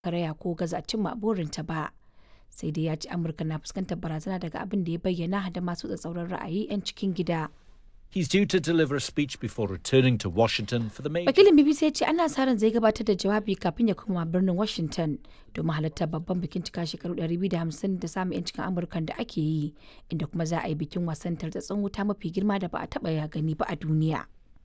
karaya ko gaza cimma burinta ba. Sai dai ya ce Amurka na fuskantar barazana daga abin da ya bayyana da masu tsatsauran ra'ayi 'yan cikin gida. He's due to deliver a speech before returning to Washington for the major. Wakilin BBC ya ce ana sa ran zai gabatar da jawabi kafin ya koma birnin Washington domin halartar babban bikin cika shekaru 250 da samun 'yancin Amurka da ake yi, inda kuma za a yi bikin wasan tartatsun wuta mafi girma da ba a taɓa ya gani ba a duniya.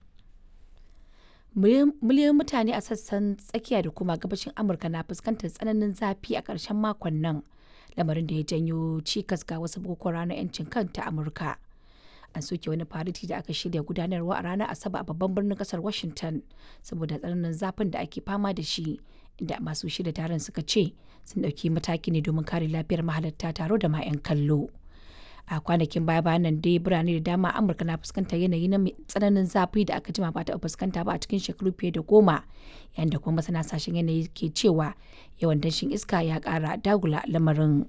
Miliyoyin mutane a sassan tsakiya da kuma gabashin Amurka na fuskantar tsananin zafi a ƙarshen makon nan, lamarin da ya janyo cikas ga wasu bukukuwan ranar 'yancin kan ta Amurka. an soke wani fariti da aka shirya gudanarwa a ranar asabar a babban birnin kasar washington saboda tsananin zafin da ake fama da shi inda masu shirya taron suka ce sun ɗauki mataki ne domin kare lafiyar mahalarta taro da ma 'yan kallo a kwanakin baya bayan nan dai birane da dama amurka na fuskantar yanayi na tsananin zafi da aka jima ba ta fuskanta ba a cikin shekaru fiye da goma yayin da kuma masana sashen yanayi ke cewa yawan danshin iska ya kara dagula lamarin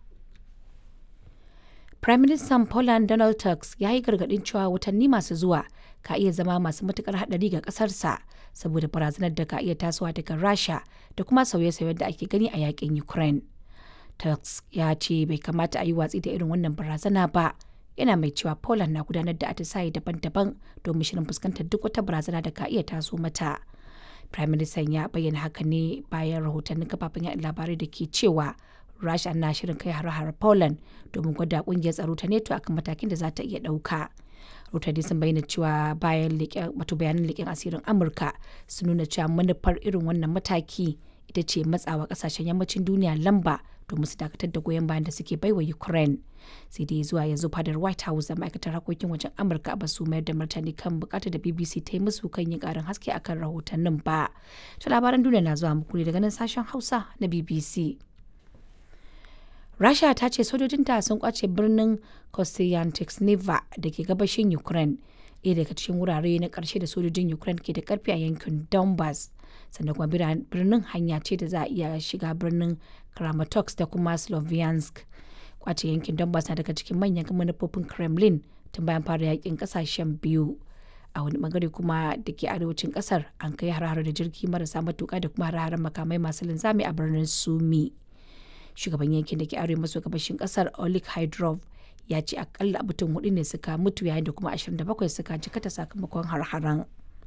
Prime Minister Poland Donald Tusk ya yi gargaɗin cewa watanni masu zuwa ka iya zama masu matukar haɗari ga ƙasarsa saboda barazanar da ka iya tasowa daga Rasha da kuma sauye-sauyen da ake gani a yakin Ukraine. Tusk ya ce bai kamata a yi watsi da irin wannan barazana ba. Yana mai cewa Poland na gudanar da atisaye daban-daban domin shirin fuskantar duk wata barazana da ka iya taso mata. Prime Minister ya bayyana haka ne bayan rahotannin kafafen yaɗa labarai da ke cewa Rasha na shirin kai har-har Poland domin gwada kungiyar tsaro ta NATO akan matakin da za ta iya ɗauka. Rotani sun bayyana cewa bayan wato bayanan leƙen asirin Amurka sun nuna cewa manufar irin wannan mataki ita ce matsawa ƙasashen yammacin duniya lamba domin su dakatar da goyon bayan da suke baiwa Ukraine. Sai dai zuwa yanzu fadar White House da ma'aikatar harkokin wajen Amurka ba su mayar da martani kan bukatar da BBC ta yi musu kan yin ƙarin haske akan rahotannin ba. To labaran duniya na zuwa muku ne daga nan sashen Hausa na BBC. Rasha ta ce sojojinta sun kwace birnin Kostyantynivka da ke gabashin Ukraine, ɗaya daga cikin wurare na ƙarshe da sojojin Ukraine ke da ƙarfi a yankin Donbass. Sannan kuma birnin hanya ce da za a iya shiga birnin Kramatorsk da kuma Sloviansk. Kwace yankin Donbass na daga cikin manyan manufofin Kremlin tun bayan fara yakin ƙasashen biyu. a wani bangare kuma da ke arewacin kasar an kai har da jirgi marasa matuka da kuma har makamai masu linzami a birnin sumi shugaban yankin da ke arewa maso gabashin kasar olik hydrov ya ce akalla mutum hudu ne suka mutu yayin da kuma 27 suka jikata sakamakon har-haren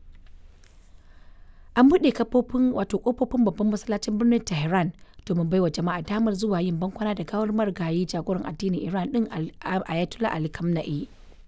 an buɗe kafofin wato kofofin babban masallacin birnin tehran domin baiwa jama'a damar zuwa yin bankwana da gawar marigayi jagoran addinin iran din ayatollah ali kamna'i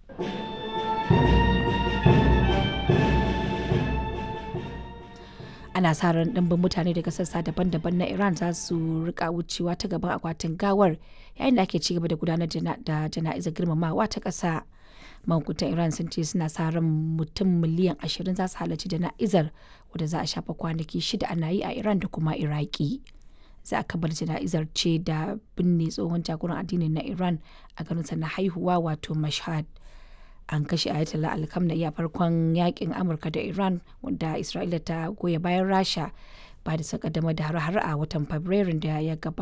ana sa ran ɗimbin mutane daga sassa daban-daban na iran za su rika wucewa ta gaban akwatin gawar yayin da ake ci gaba da gudanar da jana'izar girmamawa ta ƙasa mahukuntan iran sun ce suna sa ran mutum miliyan ashirin za su halarci jana'izar wadda za a shafa kwanaki shida ana yi a iran da kuma iraki za a kabar jana'izar ce da binne tsohon jagoran addinin na iran a garinsa na haihuwa wato mashhad an kashe ayatollah alkamna a farkon yakin amurka da iran wanda isra'ila ta goya bayan rasha ba da sakadama da har-har a watan fabrairun da ya gabata